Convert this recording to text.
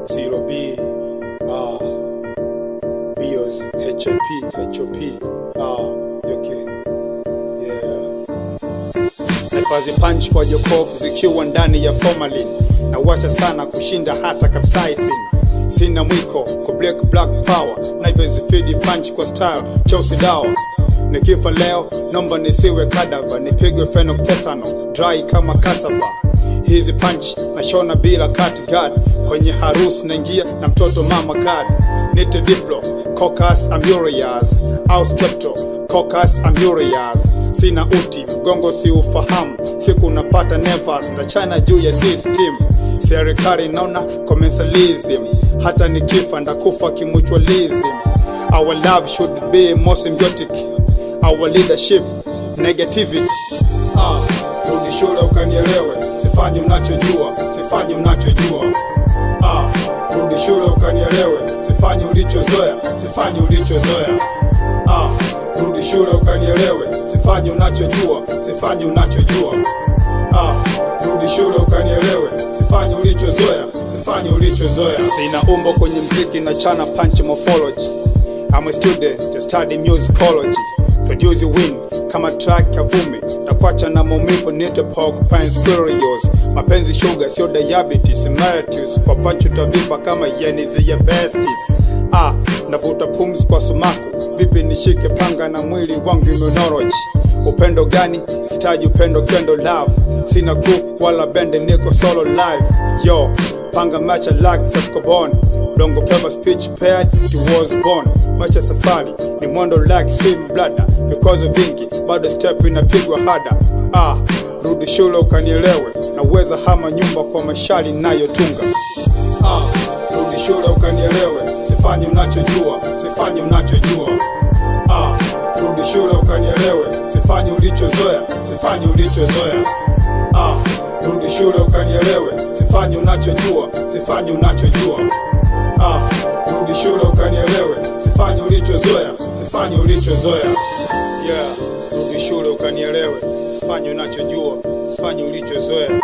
Zero B, ah, Bios, HOP, HOP, ah, okay, yeah. Nahifadhi punch kwa jokofu zikiwa ndani ya formalin na wacha sana kushinda hata capsaicin sina mwiko kwa black black power na hivyo zifidi punch kwa style Chelsea dawa nikifa leo nomba nisiwe kadava nipigwe phenoctesano dry kama cassava hizi punch nashona bila cut guard kwenye harusi naingia na mtoto mama card nite diplo cocas amurias au skepto cocas amurias sina uti mgongo si ufahamu siku napata nevas na china juu ya system serikali naona commercialism hata nikifa ndakufa kimutualism our love should be more symbiotic our leadership negativity ah, rudi shule ukanielewe sifanye unachojua sifanye unachojua ah, rudi shule ukanielewe sifanye ulichozoea sifanye ulichozoea ah, rudi shule ukanielewe sifanye unachojua sifanye unachojua ah, rudi shule ukanielewe sifanye ulichozoea sifanye ulichozoea sina umbo kwenye mziki na chana punch morphology I'm a student to study musicology produce win kama track ya vumi na kwacha na maumivu nite porcupine squirrels mapenzi sugar sio diabetes mellitus kwa pancho tavipa kama yenizi ya besties ah navuta pumzi kwa sumaku vipi nishike panga na mwili wangu immunology upendo gani sitaji upendo kendo love sina group wala bende niko solo live yo panga macha like self-carbon Longo fever speech paired to was born macha safari ni mwendo like swim bladder because of vingi bado step inapigwa hada ah rudi shule ukanielewe naweza hama nyumba kwa mashali nayotunga ah rudi shule ukanielewe sifanye unachojua sifanye unachojua ah rudi shule ukanielewe sifanye ulichozoea sifanye ulichozoea ah rudi shule ukanielewe sifanye unachojua sifanye unachojua ah rudi shule ukanielewe sifanye ulichozoea sifanye ulichozoea yeah rudi shule ukanielewe sifanye unachojua sifanye ulichozoea